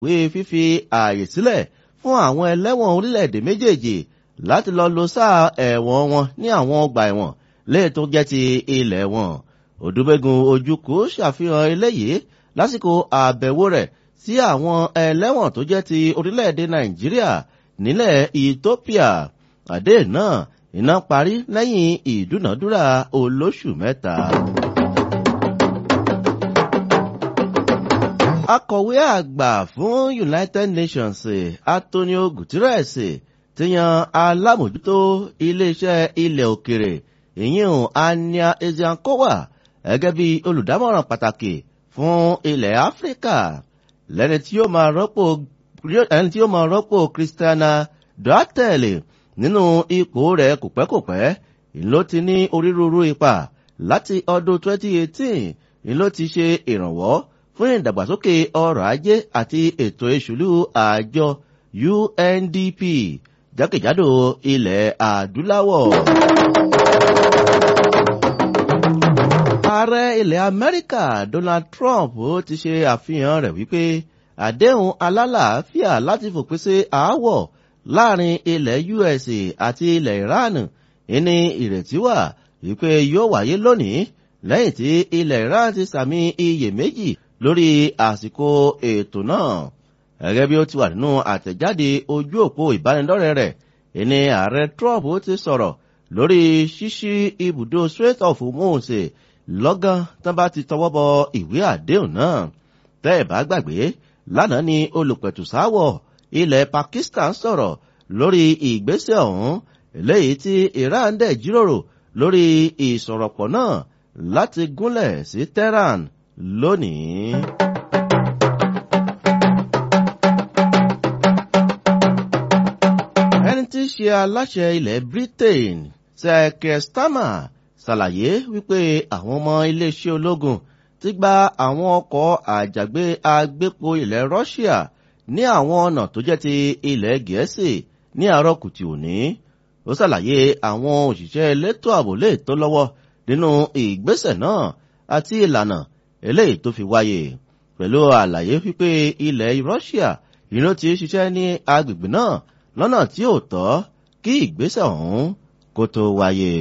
wí fífi ààyè sílẹ̀ fún àwọn ẹlẹ́wọ̀n orílẹ̀-èdè méjèèjì láti lọ lo sáà ẹ̀wọ̀n wọn ní àwọn ọgbà ẹ̀wọ̀n léè tó jẹ́ ti ilẹ̀ wọn. òdúbẹ́gun ojúkú ṣàfihàn eléyìí lásìkò àbẹ̀wò rẹ̀ sí àwọn ẹlẹ́wọ̀n tó jẹ́ ti orílẹ̀-èdè nàìjíríà nílẹ̀ ethiopia àdé náà iná parí lẹ́yìn ìdúnàdúrà olóṣù mẹ́ta. akọ̀wé àgbà fún united nations antonio guterres ti yan alámòjútó iléeṣẹ́ ilẹ̀ òkèrè ìyíhùn ania ezeankowa gẹ́gẹ́ bí olùdámọ̀ràn pàtàkì fún ilẹ̀ áfíríkà lẹ́ni tí yóò máa rọ́pò ẹni tí yóò máa rọ́pò christiana duartele nínú ipò rẹ̀ kòpẹ́kòpẹ́ ìlú ti ní onírúurú ipa láti ọdún 2018 ìlú ti ṣe ìrànwọ́ fún ìdàgbàsókè ọrọ̀ ajé àti ètò ìṣùlù àjọ undp jákèjádò ilẹ̀ adúláwọ̀. ààrẹ ilẹ̀ amẹ́ríkà donald trump ti ṣe àfihàn rẹ̀ wípé àdéhùn alálàáfíà láti fòpin sí aáwọ̀ láàrin ilẹ̀ us àti ilẹ̀ iran ní ìrètí wà wípé yóò wáyé lónìí lẹ́yìn tí ilẹ̀ iran ti sàmì iyèméjì lórí àsìkò ètò náà gẹ́gẹ́ bí ó ti wà nínú àtẹ̀jáde ojú òpó ìbánidọ́rẹ̀ẹ́ rẹ̀ ìní ààrẹ trump ti sọ̀rọ̀ lórí ṣíṣí ibùdó strait of hormuz lọ́gán tán bá ti tọwọ́ bọ ìwé àdéhùn náà tẹ́ ẹ̀ bá gbàgbé lánàá ni olùpẹ̀tùsáwọ̀ ilẹ̀ pakistan sọ̀rọ̀ lórí ìgbésẹ̀ ọ̀hún eléyìí tí iran dẹ̀ jíròrò lórí ìsọ̀rọ̀pọ̀ náà láti gúnlẹ̀ sí tehran lónìí. ẹni tí í ṣe aláṣẹ ilẹ̀ britain sir starmer ṣàlàyé wípé àwọn ọmọ iléeṣẹ́ ológun ti gba àwọn ọkọ̀ àjàgbé agbépo ilẹ̀ russia ní àwọn ọ̀nà tó jẹ́ ti ilẹ̀ gẹ̀ẹ́sì ní àárọ̀ kùtì òní ó ṣàlàyé àwọn òṣìṣẹ́ elétò ààbò lè tó lọ́wọ́ nínú ìgbésẹ̀ náà àti ìlànà eléyìí tó fi wáyé pẹ̀lú àlàyé wípé ilẹ̀ russia ìró ti ṣiṣẹ́ ní agbègbè náà lọ́nà tí ò tọ́ kí ìgbésẹ̀ ọ̀hún kó tó wáyé.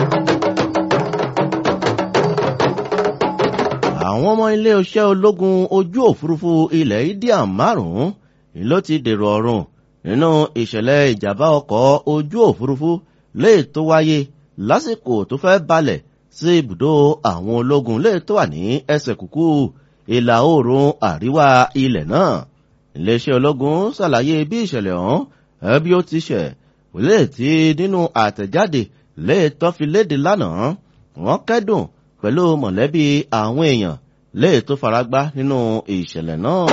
àwọn ọmọ ilé iṣẹ́ ológun ojú òfurufú ilẹ̀ india márùn-ún ni ló ti dèrò ọ̀run nínú ìṣẹ̀lẹ̀ ìjàmbá ọkọ̀ ojú òfurufú lè tó wáyé lásìkò tó fẹ́ balẹ̀ sí ibùdó àwọn ológun lè tó wà ní ẹsẹ̀ kúkú ìlà oòrùn àríwá ilẹ̀ náà iléeṣẹ́ ológun ṣàlàyé bí ìṣẹ̀lẹ̀ ọ̀hún ẹbí ó ti ṣẹ̀ lè ti nínú àtẹ̀jáde lè tọ́ fi léde lánàá wọ́n kẹ́dùn pẹ̀lú mọ̀lẹ́bí àwọn èèyàn lè tó faragbá nínú ìṣẹ̀lẹ̀ náà.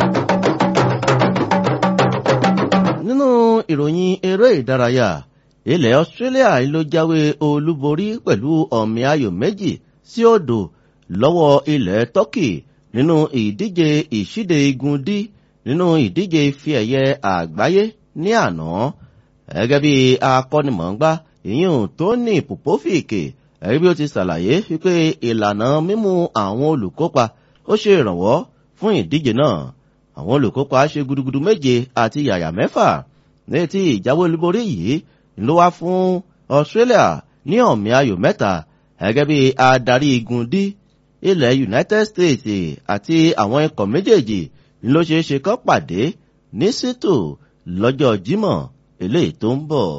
nínú ìròyìn eré ìdárayá ilẹ̀ australia ló jáwé olúborí pẹ̀lú ọ̀mì ayò méjì sí òdo lọ́wọ́ ilẹ̀ turkey nínú ìdíje ìṣíde igun dí nínú ìdíje ife ẹ̀yẹ àgbáyé ní àná gẹ́gẹ́ bí akọ́nimọ̀ọ́gbá ìyún tóní pòpófìkì ẹ̀rí bí ó ti ṣàlàyé wípé ìlànà mímú àwọn olùkópa ó ṣe ìrànwọ́ fún ìdíje náà àwọn olùkópa ṣe gudugudu méje àti yàyà mẹ́fà ní ti ìjáwé olúborí yìí ló wá fún australia ní ọ̀mí ayò mẹ́ta gẹ́gẹ́ bí adarí igun dí ilẹ̀ united states àti àwọn ikọ̀ méjèèjì ló ṣeé ṣe kọ́ pàdé ní sítò lọ́jọ́ jímọ̀ eléyìí tó ń bọ̀.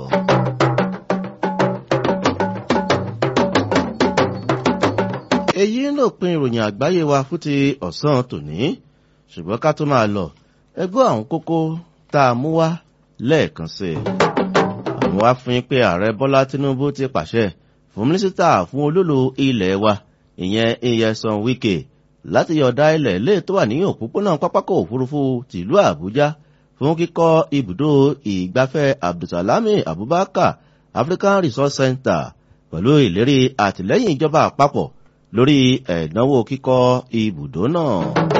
èyí ló pin ìròyìn àgbáyé wa fún ti ọ̀sán tòní ṣùgbọ́n ká tó máa lọ ẹgbẹ́ àwọn kókó tá a mú wá lẹ́ẹ̀kan sí i. àwọn wá fún yín pé ààrẹ bọ́lá tinubu ti pàṣẹ fún mínísítà fún olólo ilẹ̀ wa ìyẹn iyesan wike láti yọ̀ọ̀dá ilẹ̀ ilé tó wà ní òpópónà pápákọ̀ òfurufú tìlú àbújá fún kíkọ́ ibùdó ìgbafẹ́ abdulsalami abubakar african resource center pẹ̀lú ìlérí àtìlẹ́yìn ìjọba àpapọ̀ lórí ẹ̀dánwò kíkọ́ ibùdó náà.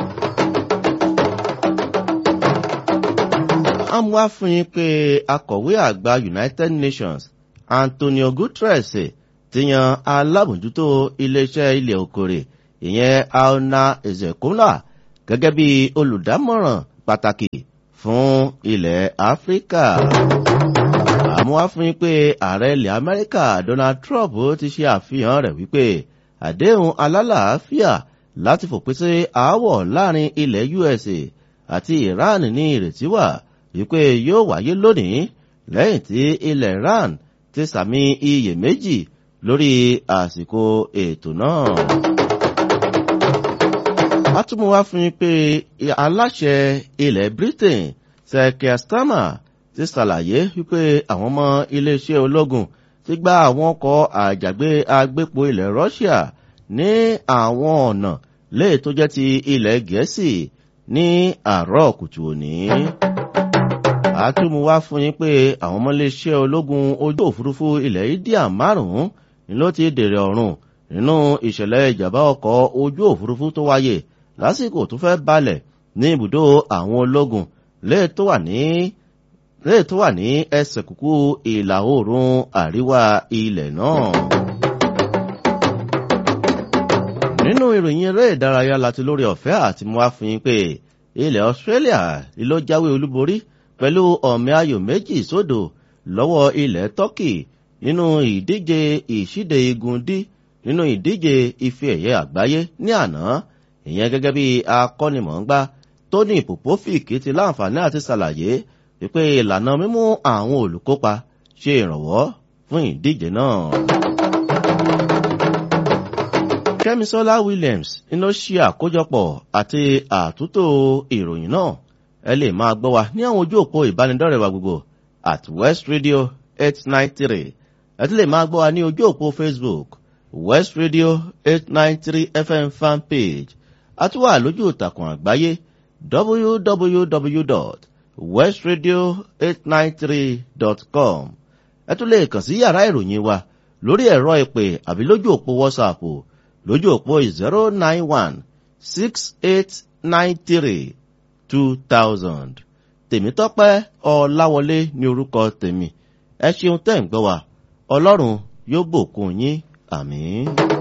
àmúwá fún yín pé akọ̀wé àgbà united nations antonio guterres ti yan alábòjútó iléeṣẹ́ ilẹ̀ òkèrè ìyẹn aona ezekola gẹ́gẹ́ bí olùdámọ̀ràn pàtàkì fún ilẹ̀ áfíríkà àmúwá fún yín pé ààrẹ ilẹ̀ amẹ́ríkà donald trump ti ṣe àfihàn rẹ̀ wípé àdéhùn alálàáfíà láti fòpin sí aáwọ̀ láàrin ilẹ̀ usa àti iran ní ìrètí wà wípé yóò wáyé lónìí lẹ́yìn tí ilẹ̀ iran ti sàmì iyèméjì lórí àsìkò ètò náà. a tún mú wá fún yín pé aláṣẹ ilẹ̀ britain sir starmer ti ṣàlàyé wípé àwọn ọmọ iléeṣẹ́ ológun ti gba àwọn ọkọ̀ àjàgbé agbépo ilẹ̀ russia ní àwọn ọ̀nà léè tó jẹ́ ti ilẹ̀ gẹ̀ẹ́sì ní àárọ̀ kùtù òní. àtúmù wá fún yín pé àwọn ọmọ iléeṣẹ́ ológun ojú òfurufú ilẹ̀ india márùn-ún ni ló ti dèrè ọ̀run nínú ìṣẹ̀lẹ̀ ìjàmbá ọkọ̀ ojú òfurufú tó wáyé lásìkò tó fẹ́ balẹ̀ ní ibùdó àwọn ológun léè tó wà ní léè tó wà ní ẹsẹ̀ kúkú ìlà oòrùn àríwá ilẹ̀ náà. nínú ìròyìn eré ìdárayá láti lórí ọ̀fẹ́ àti mú àfihàn pé ilẹ̀ australia ló jáwé olúborí pẹ̀lú ọ̀mẹ́ ayò méjì sódò lọ́wọ́ ilẹ̀ turkey nínú ìdíje ìṣíde igun dí nínú ìdíje ife ẹ̀yẹ àgbáyé ní àná ìyẹn gẹ́gẹ́ bí akọ́nimọ̀ọ́gbá tony popovic ti láǹfààní àti ṣàlàyé wípé ìlànà mímú àwọn olùkópa ṣe ìrànwọ́ fún ìdíje náà. kẹ́misọ́lá williams iná ṣe àkójọpọ̀ àti àtúntò ìròyìn náà ẹ lè máa gbọ́ wa ní àwọn ojú òpó ìbánidọ́rẹ̀ẹ́ wa gbogbo at west radio eight nine three ẹ ti lè máa gbọ́ wa ní ojú òpó facebook west radio eight nine three fm fan page àtúwà lójú ìtàkùn àgbáyé www.westradio893.com ẹ tún lè kàn sí yàrá ìròyìn wa lórí ẹ̀rọ ìpè àbí lójú òpó whatsapp lójú òpó zero nine one six eight nine three two thousand tèmítọ́pẹ́ ọ̀làwọlé ní orúkọ tèmi ẹ ṣeun tẹ́ ń gbọ́ wa ọlọ́run yóò bòkun yín àmín.